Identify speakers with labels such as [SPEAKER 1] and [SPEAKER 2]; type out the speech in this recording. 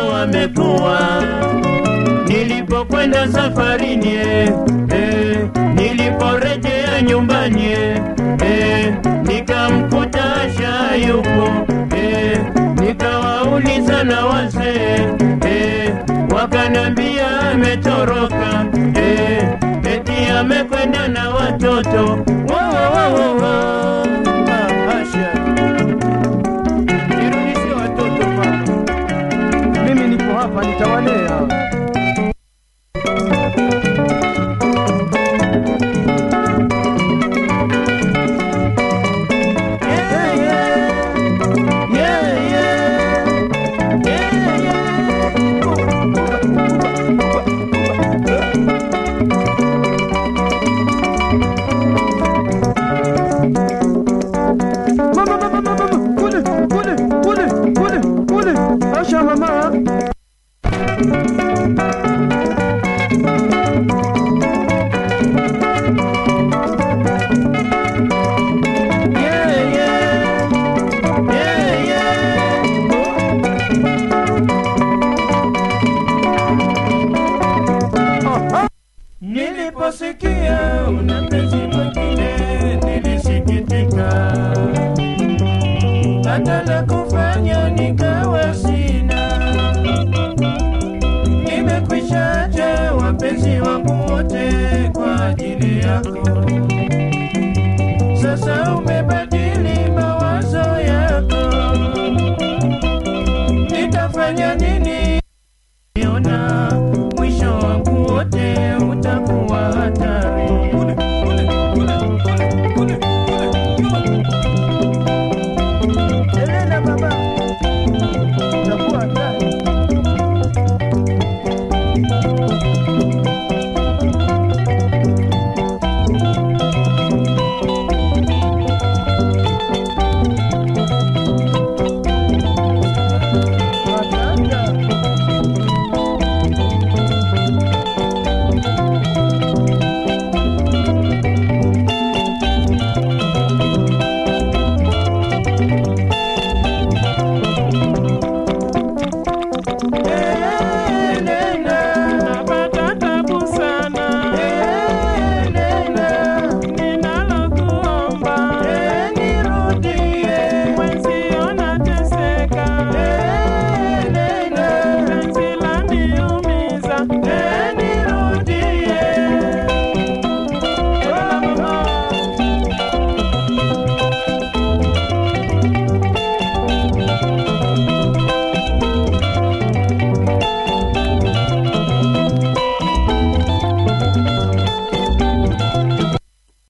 [SPEAKER 1] wamekuwa. Nilipokwenda safarini eh, eh, niliporejea nyumbani eh, eh, nikamkuta Asha yupo eh, nikawauliza na wazee eh, wakanambia ametoroka eh, eti amekwenda na watoto Wo, wo, wo, wo, wo. Ah, Asha, nirudishie watoto mama.
[SPEAKER 2] Mimi niko hapa nitawalea.
[SPEAKER 1] Yeah, yeah. Yeah, yeah. Yeah, yeah.
[SPEAKER 2] Mama, mama, mama, mama, kule, kule, kule, kule, kule. Asha mama.
[SPEAKER 1] Yeah, yeah. Yeah, yeah. Niliposikia una mpenzi mwingine nilisikitika, hata la kufanya nikawa sina. Nimekwisha acha wapenzi wangu wote kwa ajili yako. Sasa umebadili mawazo yako, nitafanya nini? Niona mwisho wangu wote utakuwa hatari.
[SPEAKER 2] Elena baba. Utakuwa hatari. Matata.
[SPEAKER 1] Yeah,